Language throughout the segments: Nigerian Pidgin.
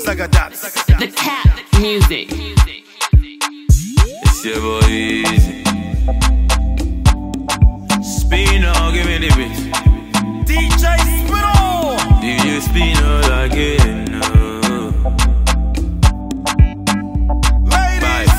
Zagadat. The Cap Music. It's your boy Easy. Spino, give me the beat. DJ Spino. DJ Spino again. Oh. Ladies.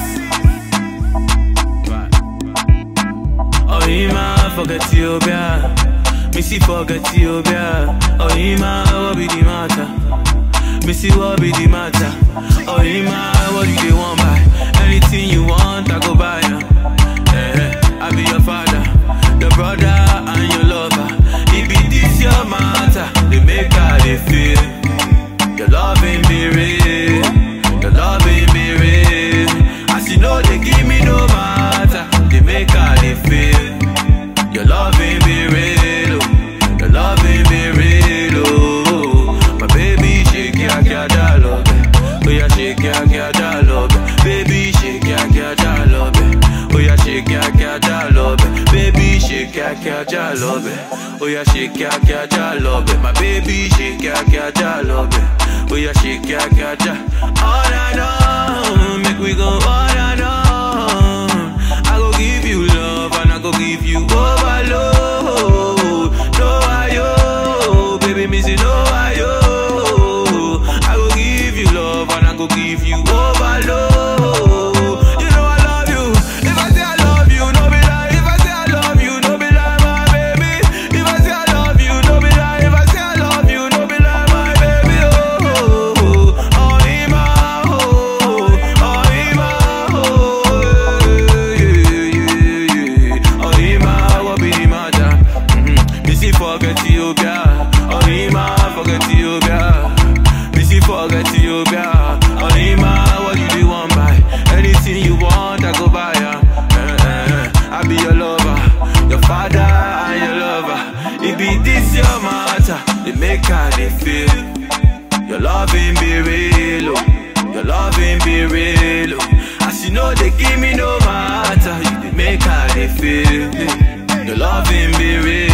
Oh, Ima, fuck Ethiopia. Missy, fuck Ethiopia. Oh, Ima, what be the matter? Missy, what be the matter? Oh, Ima, what do they want buy? Anything you want, I go buy ya. Eh, I be your father, your brother, and your lover. It be this your matter, they make how they feel. Your love ain't be real, your love ain't be real. As you know, they give me no matter, they make how they feel. Your love ain't be real, oh. your love ain't be real, oh. My baby shake ya ya da love, oh yeah shake ya ya da love, baby shake ya ya da love, oh yeah shake ya ya da love, baby shake ya ya da love, oh yeah shake ya ya da love, my baby shake ya ya da love, oh yeah shake ya ya da. All I know, make we go all I know. I go give you love and I go give you overload. No ayo, baby, me say no ayo. I go give you love and I go give you overload. You know I love you. If I say I love you, no be lie. If I say I love you, no be lie, my baby. If I say I love you, no be lie. If I say I love you, no be lie, my baby. Oh, oh, oh, oh, Ima, oh, oh, Ima, oh, yeah, yeah, yeah. Oh, Ima, what be the matter? Mhm. Missy forget Ethiopia. Oh, Ima, forget Ethiopia. Missy forget Ethiopia. Oh, Ima, what you do want buy? Anything you want, I go buy ya. Eh, eh, eh. I be your lover, your father and your lover. It be this your matter, it make how they feel. Your love ain't be real, oh. Your love ain't be real, oh. As you know, they give me no matter. You dey make how they feel. Your love ain't be real.